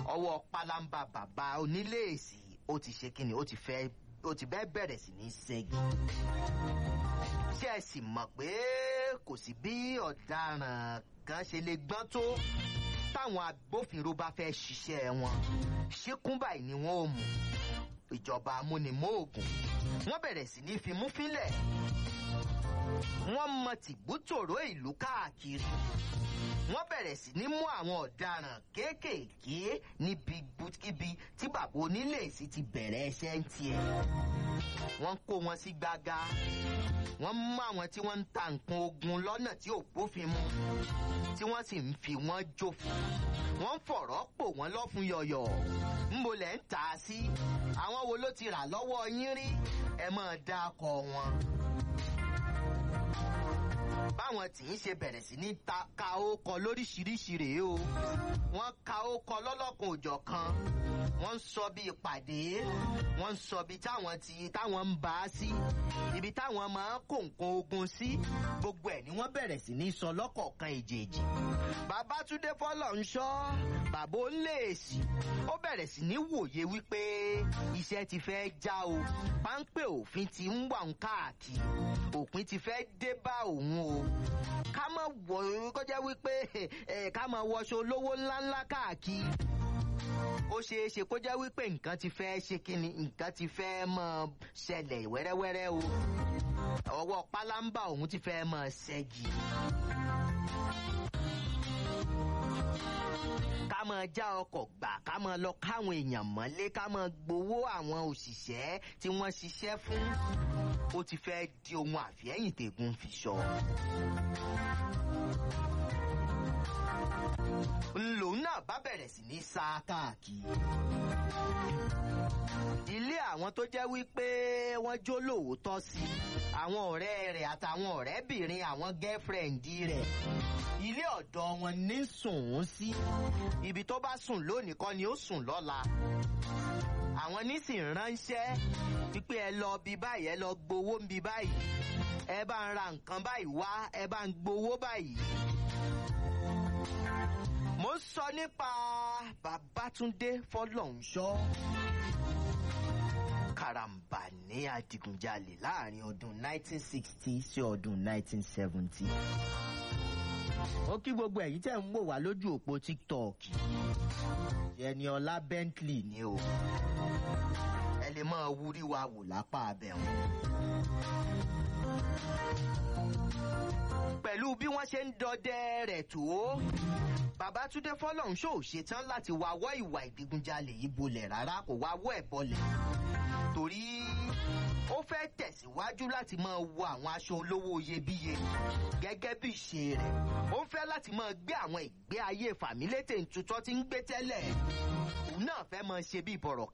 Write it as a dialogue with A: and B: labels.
A: ọwọ́ pálámbá bàbá oníléèsì ó ti ṣe kíni ó ti fẹ́ ó ti bẹ́ẹ̀ bẹ̀rẹ̀ sí ní ṣẹ́gi. ṣé ẹ sì mọ̀ pé kò sí bí ọ̀daràn kan ṣe lè gbọ́n tó táwọn agbófinró bá fẹ́ ṣiṣẹ́ wọn ṣíkún báyìí ni wọ́n ò mú ìjọba amúnimóògùn wọ́n bẹ̀rẹ̀ sí ní fimú fínlẹ̀ wọ́n mọ tìgbútòrò ìlú káàkiri wọ́n bẹ̀rẹ̀ sí ní mú àwọn ọ̀daràn kéékèèké níbi ibikíbi tí bàbá oníléèsì ti bẹ̀rẹ̀ ẹṣẹ́ ń tiẹ̀ wọ́n kó wọn sí gbága wọ́n mú àwọn tí wọ́n ń ta nǹkan ogun lọ́nà tí ò bófin mu tí wọ́n sì ń fi wọ́n jófin wọ́n ń fọ̀rọ̀ pò wọ́n lọ́fun yọ̀yọ̀ ńbo lẹ̀ ń tà á sí àwọn wo ló ti rà lọ́wọ́ yín rí ẹ máa dá akọ wọn báwọn tí ń ṣe bẹ̀rẹ̀ sí ní ta ka ókọ lóríṣiríṣi rèé o wọ́n ka ókọ lọ́lọ́kan òjọ̀ kan wọ́n ń sọ bí ìpàdé wọ́n ń sọ bí táwọn ti táwọn ń bá a sí ibi táwọn máa ń kó nǹkan ogun sí gbogbo ẹ̀ ni wọ́n bẹ̀rẹ̀ sí ní sọ lọ́kọ̀ọ̀kan èjèèjì babatunde fọlọ́ ń ṣọ́ bàbá ó lè èsì ó bẹ̀rẹ̀ sí ní wòye wípé iṣẹ́ ti fẹ́ já o páńpẹ́ òfin ti ń wà ń káàkiri òpin ti fẹ́ dé bá òun o ká má wọ kọjá wípé ẹ ká má wọṣọ olówó ńláńlá káàkiri ó ṣeé ṣe kó jẹ́ wípé nǹkan ti fẹ́ ṣe kíni nǹkan ti fẹ́ mọ ṣẹlẹ̀ wẹ́rẹ́wẹ́rẹ́ o ọwọ́ pálámbà òun ti fẹ́ mọ ṣẹ́gi. ká máa já ọkọ̀ gbà ká máa lọ káwọn èèyàn mọ́lé ká máa gbowó àwọn òṣìṣẹ́ tí wọ́n ṣiṣẹ́ fún ó ti fẹ́ di ohun àfihẹ́yìn tẹ̀gùn fi sọ. lòun náà bá bẹ̀rẹ̀ sí ní sá káàkiri. ilé àwọn tó jẹ́ wípé wọ́n jó lóòótọ́ sí àwọn ọ̀rẹ́ rẹ̀ àtàwọn ọ̀rẹ́bìnrin àwọn gẹ́fẹ̀rẹ̀ǹdì rẹ̀ ilé ọ̀dọ́ wọn ní sùn ún sí ibi tó bá sùn lónìí kọ́ ni ó sùn lọ́la àwọn nísìn ránṣẹ́ wípé ẹ lọ bí báyìí ẹ lọ gbowó ń bí báyìí ẹ bá ń ra nǹkan báyìí wá ẹ bá ń gbowó báyìí. mo ń sọ nípa babatunde fọlọ́nṣọ́ karambà ní adigunjalè láàrin ọdún 1960 sí ọdún 1970 ó kí gbogbo ẹ̀yin tẹ̀ ń wò wá lójú òpó tiktok ẹniọlá bentley ni o ẹ lè máa wúrí wa wò lápá abẹ́hùn. pẹ̀lú bí wọ́n ṣe ń dọdẹ rẹ̀ tó babatunde fọlọ́nṣọ́ ò ṣetán láti wáwọ́ ìwà ìdigunjalè yìí bolẹ̀ rárá kò wáwọ́ ẹ̀ bọlẹ̀ torí ó fẹ́ tẹ̀síwájú láti máa wọ àwọn aṣọ olówó iyebíye gẹ́gẹ́ bí ìṣe rẹ̀ ó ń fẹ́ láti máa gbé àwọn ìgbé ayé fàmílétè ntutọ́ tí ń gbé tẹ́lẹ̀ òun náà fẹ́ máa ṣe bí ìbọ̀rọ̀